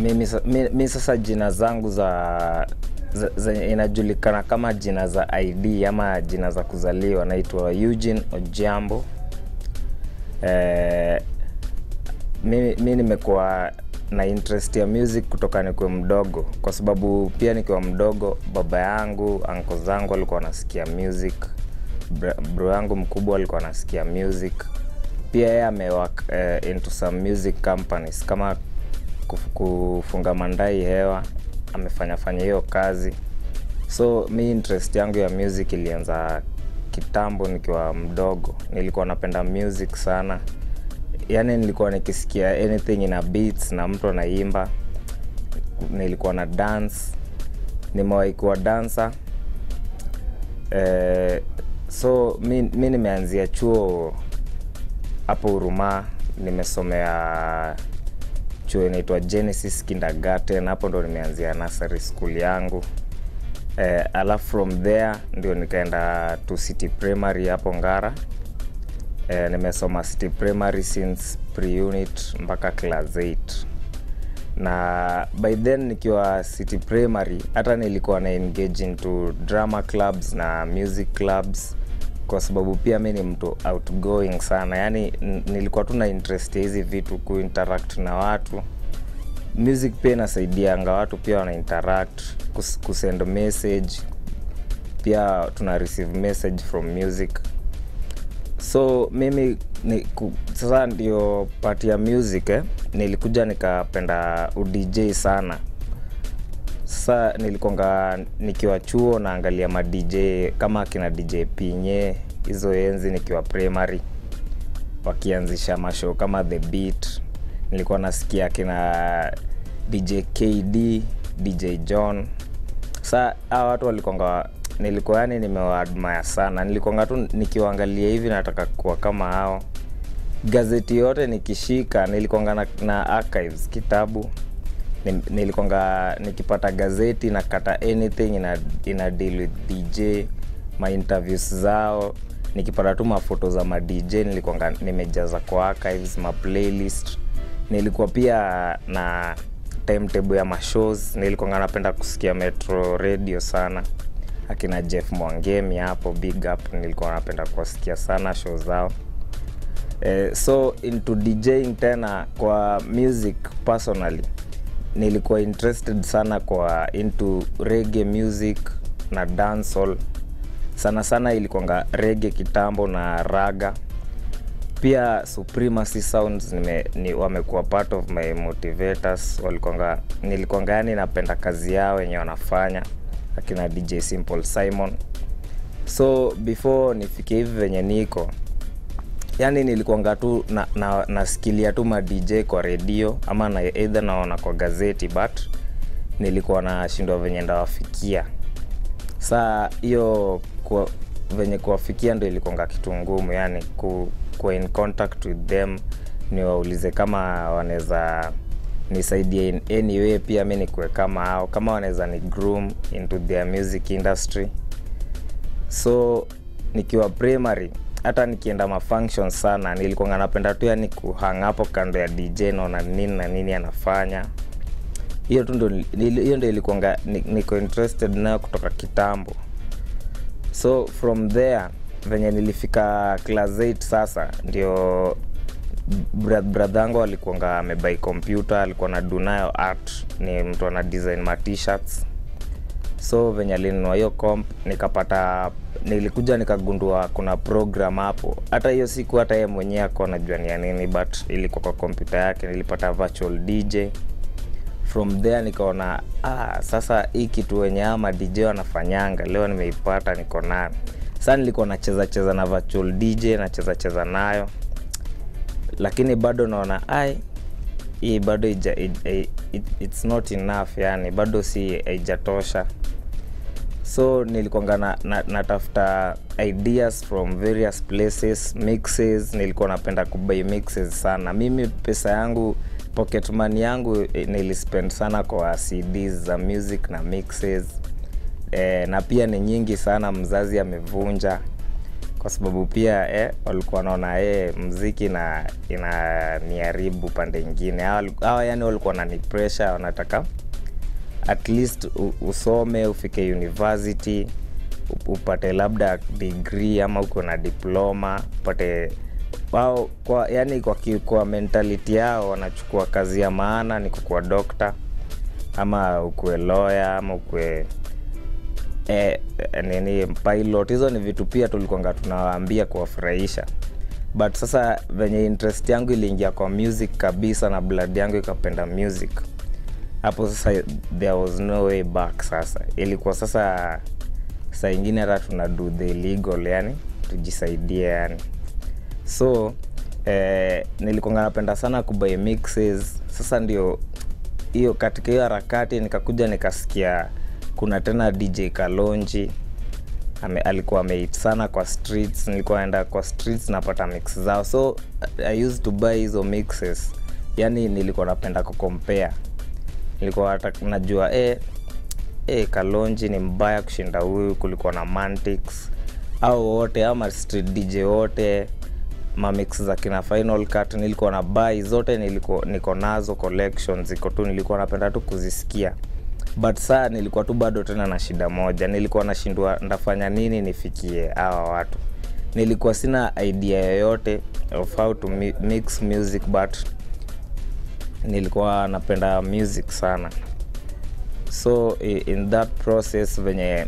mimi, sa- mi, mi sasa jina zangu za, za, za inajulikana kama jina za id ama jina za kuzaliwa naitwa eugene ojiambo eh, mi, mi nimekuwa na interest ya music kutoka nikiwa mdogo kwa sababu pia nikiwa mdogo baba yangu anko zangu alikuwa wanasikia music bra- bro yangu mkubwa alikuwa anasikia music pia yeye amewak uh, into some music companies kama kuf- kufunga mandai hewa amefanya fanya hiyo kazi so mi interest yangu ya music ilianza kitambo nikiwa mdogo nilikuwa napenda music sana yaani nilikuwa nikisikia anything ina beats na mtu anaimba nilikuwa na dance nimewahi kuwa dansa eh, so mi, mi nimeanzia chuo hapo Huruma, nimesomea chuo inaitwa Genesis Kindergarten, hapo ndo nimeanzia nursery school yangu eh, alafu from there ndio nikaenda to City Primary hapo Ngara. Eh, nimesoma City Primary since pre-unit mpaka class 8 na by then nikiwa City Primary hata nilikuwa na engage into drama clubs na music clubs kwa sababu pia mi ni mtu outgoing sana yaani n- nilikuwa tu na interest ya hizi vitu kuinteract na watu music pia inasaidianga watu pia wana interact kus, kusend message pia tuna receive message from music so mimi ni, ku, sasa ndio pati ya music eh, nilikuja nikapenda udj sana sasa nilikonga nikiwa chuo naangalia ma dj kama akina dj pinye hizo enzi nikiwa primary wakianzisha mashow kama the beat nilikuwa nasikia akina dj kd dj john sa hawa watu walikonga nilikuwa yani nimewaadmire sana nilikonga tu nikiwaangalia hivi nataka kuwa kama hao gazeti yote nikishika nilikonga na, na archives kitabu Ni- nilikonga nikipata gazeti nakata anything ina, ina deal with dj ma interviews zao nikipata tu mafoto za ma dj nilikonga nimejaza kwa archives ma playlist nilikuwa pia na timetable ya mashows nilikonga napenda kusikia metro radio sana akina jeff mwangemi hapo big up nilikuwa napenda kuwasikia sana show zao eh, so into djing tena kwa music personally nilikuwa interested sana kwa into reggae music na dancehall sana sana ilikuanga rege kitambo na raga pia supremacy sounds nime, ni, wamekuwa part of my motivators walikuanga nilikuanga yani napenda kazi yao wenye wanafanya akina dj simple simon so before nifike hivi venye niko yani nilikuanga tu na, na, nasikilia tu ma dj kwa redio ama na either naona kwa gazeti but nilikuwa nashindwa venye ndawafikia saa hiyo kwa- venye kuwafikia ndo ilikuanga kitu ngumu yani ku, kuwa in contact with them niwaulize kama wanaweza nisaidie in any way pia mi nikuwe kama hao kama wanaweza ni groom into their music industry so nikiwa primary hata nikienda mafunction sana nilikuanga napenda tu yani kuhang hapo kando ya dj naona nini na nini anafanya hiyo tu ndo nili- hiyo ndo ilikuanga ni- niko interested nayo kutoka kitambo so from there venye nilifika class 8 sasa ndio bra- brother yangu alikuanga amebai kompyuta alikuwa na dunayo art ni mtu ana design ma t-shirts so venye alinunua hiyo comp nikapata nilikuja nikagundua kuna program hapo hata hiyo siku hata ye mwenyewe ako najua ni ya nini but ilikuwa kwa kompyuta yake nilipata virtual dj from there nikaona ah, sasa hii kitu wenye ama dj wanafanyanga leo nimeipata niko nayo saa nilikuwa nacheza cheza na virtual dj nacheza cheza nayo lakini bado naona ai hii bado ija, it, it, it's not enough yani bado si haijatosha so nilikuanga na, na, natafuta ideas from various places mixes nilikuwa napenda kubai mixes sana mimi pesa yangu pocket money yangu eh, nilispend sana kwa cds za music na mixes eh, na pia ni nyingi sana mzazi amevunja kwa sababu pia eh, walikuwa wanaona eh, mziki na inaniharibu pande ingine hawa yani walikuwa nani pressure wanataka at least u, usome ufike university upate labda degree ama uko na diploma upate wao kwa yani kwa, ki- kwa mentality yao wanachukua kazi ya maana ni kukuwa dokta ama ukue lawyer ama ukue eh, nini pilot hizo ni vitu pia tulikuanga tunawaambia kuwafurahisha but sasa venye interest yangu iliingia kwa music kabisa na blood yangu ikapenda music hapo sasa there was no way back sasa ilikuwa sasa saa ingine hata tuna do the legal yani tujisaidie yani so eh, nilikuanga napenda sana kubai mixes sasa ndio hiyo katika hiyo harakati nikakuja nikasikia kuna tena dj kalonji ame, alikuwa ameit sana kwa streets nilikuwa naenda kwa streets napata mix zao so i used to buy hizo mixes yani nilikuwa napenda kukompare nilikuwa hata najua eh, eh, kalonji ni mbaya kushinda huyu kulikuwa na mantix au wote ama street dj wote mamix za kina final cut nilikuwa na bai zote niliko, niko nazo collection ziko tu nilikuwa napenda tu kuzisikia but saa nilikuwa tu bado tena na shida moja nilikuwa nashindwa ndafanya nini nifikie hawa watu nilikuwa sina idea yoyote of how to mi- mix music but nilikuwa napenda music sana so i- in that process venye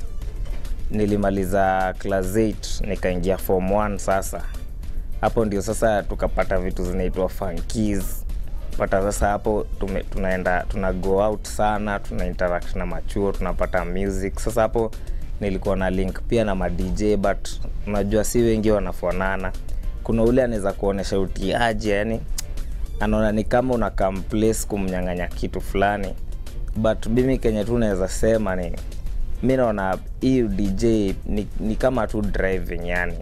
nilimaliza class 8 nikaingia form 1 sasa hapo ndio sasa tukapata vitu zinaitwa funkies pata sasa hapo tume, tunaenda tuna go out sana tuna interact na machuo tunapata music sasa hapo nilikuwa na link pia na madj but unajua si wengi wanafanana kuna ule anaweza kuonyesha utiaji yani anaona ni kama una come place kumnyang'anya kitu fulani but mimi kenye tu naweza sema ni mi naona hii dj ni, ni kama tu driving yani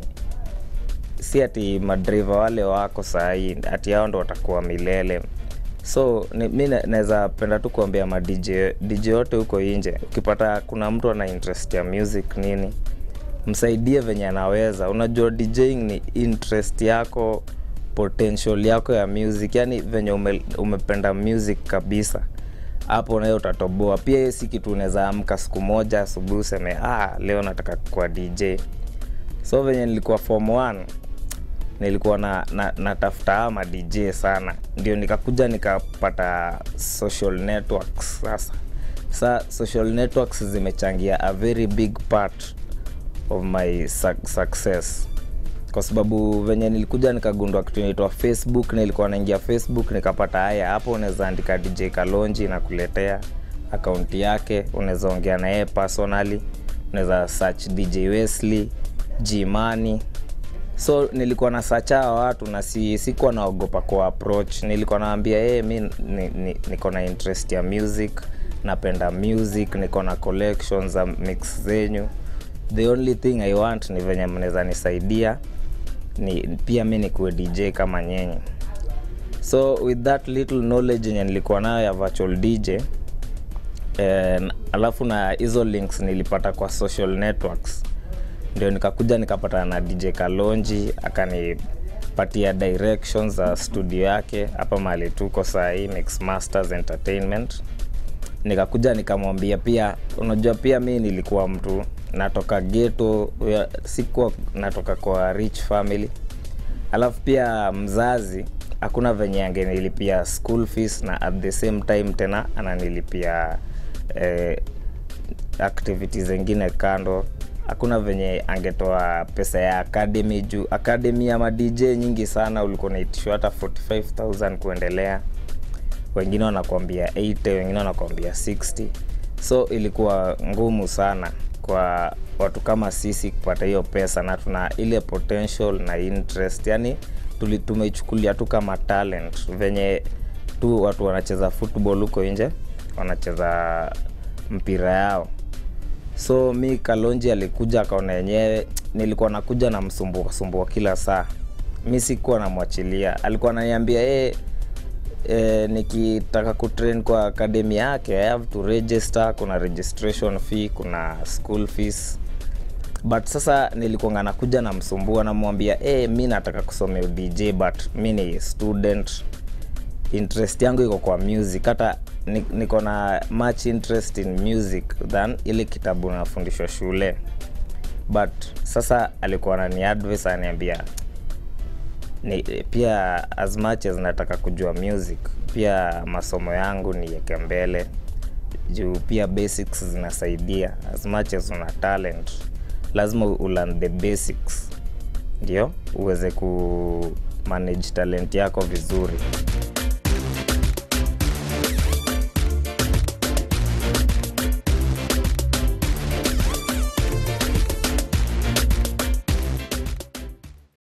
si ati madriva wale wako sahii ati hao ndo watakuwa milele so ni, mi na- naweza penda tu kuambia ma dj dj yote huko nje ukipata kuna mtu ana interest ya music nini msaidie venye anaweza unajua djing ni interest yako potential yako ya music yani venye ume, umependa music kabisa hapo nayo utatoboa pia hiyo si kitu unaweza amka siku moja asubuhi useme ah, leo nataka kuwa dj so venye nilikuwa form 1 nilikuwa na, na, natafuta ama dj sana ndio nikakuja nikapata social networks sasa sa social networks zimechangia a very big part of my su- success kwa sababu venye nilikuja nikagundua kitu inaitwa facebook nilikuwa naingia facebook nikapata haya hapo unaweza andika dj kalonji nakuletea akaunti yake unaweza ongea na yeye personally unaweza search dj wesley gmani so nilikuwa na sacha watu na si, sikuwa naogopa kwa approach nilikuwa naambia hey, mi ni, ni, niko na interest ya music napenda music niko na collection za mix zenyu the only thing i want ni venye mnaweza nisaidia ni pia mi nikuwe dj kama nyenye so with that little knowledge yenye nilikuwa nayo ya virtual dj eh, alafu na hizo links nilipata kwa social networks ndio nikakuja nikapatana na dj kalonji akanipatia directions za studio yake hapa mahali tuko sahii mix masters entertainment nikakuja nikamwambia pia unajua pia mi nilikuwa mtu natoka geto ya- sikuwa natoka kwa rich family alafu pia mzazi hakuna venye angenilipia school fees na at the same time tena ananilipia eh, activities zingine kando hakuna venye angetoa pesa ya academy juu academy ya madj nyingi sana ulikuwa naitishwa hata 45000 kuendelea wengine wanakuambia 80 wengine wanakuambia 60 so ilikuwa ngumu sana kwa watu kama sisi kupata hiyo pesa na tuna ile potential na interest yani tuli- tumeichukulia tu kama talent venye tu watu wanacheza football huko nje wanacheza mpira yao so mi kalonji alikuja akaona yenyewe nilikuwa nakuja na msumbua sumbua kila saa mi sikuwa namwachilia alikuwa ananiambia hey, eh, nikitaka kutrain kwa akademi yake I have to register kuna registration fee kuna school fees but sasa nilikuanga nakuja namsumbua namwambia hey, mi nataka kusomea dj but mi ni student interest yangu iko kwa music hata ni- niko na much interest in music than ile kitabu nafundishwa shule but sasa alikuwa nani advice aniambia ni, pia as much as nataka kujua music pia masomo yangu niweke mbele juu pia basics zinasaidia as much as una talent lazima ulearn the basics ndio uweze ku manage talent yako vizuri